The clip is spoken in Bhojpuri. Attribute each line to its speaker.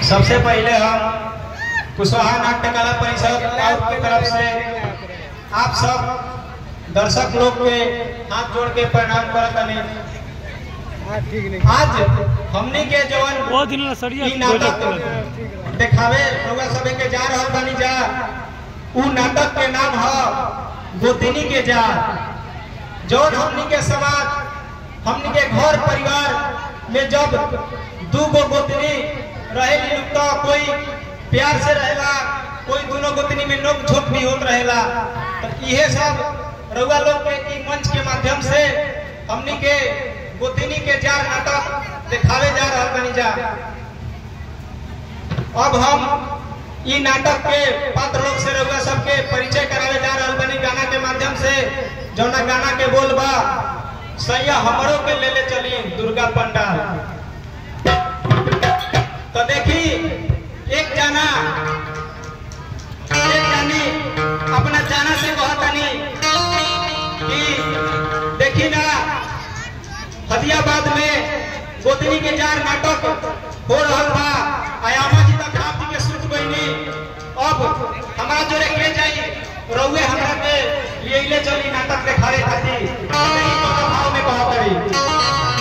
Speaker 1: सबसे पहले हम कुशवाहा नाट्य कला परिषद आउट की तरफ से आप सब दर्शक लोग के हाथ जोड़ के प्रणाम करत हनी आज हमनी के जवन
Speaker 2: बहुत दिन ला सड़िया
Speaker 1: ई नाटक देखावे रउआ सबे के जा रहल बानी जा उ नाटक के नाम ह गोतिनी के जा जौन हमनी के समाज हमनी के घर परिवार में जब दू गो गोतनी रहेली लोग तो कोई प्यार से रहेला कोई दोनों गोतनी में नोक झोंक भी होत रहेला तो इहे सब रउआ लोग के ई मंच के माध्यम से हमनी के गोतनी के जार नाटक दिखावे जा रहल बानी जा अब हम ई नाटक के पात्र लोग से रउआ सबके परिचय करावे जा रहल बानी गाना के माध्यम से जौना गाना के बोल बा सैया हमरो के ले ले चली दुर्गा पंडाल तो देखी एक जाना एक जानी अपना जाना से कहतनी कि देखी ना हदियाबाद में गोतनी के जार नाटक हो रहल बा आयामा जी तक आप जी के सुत गईनी अब हमारा जोरे के जाई रउए हमरा के लिए ले चली नाटक देखावे खातिर देखी कौन भाव में कहा पड़ी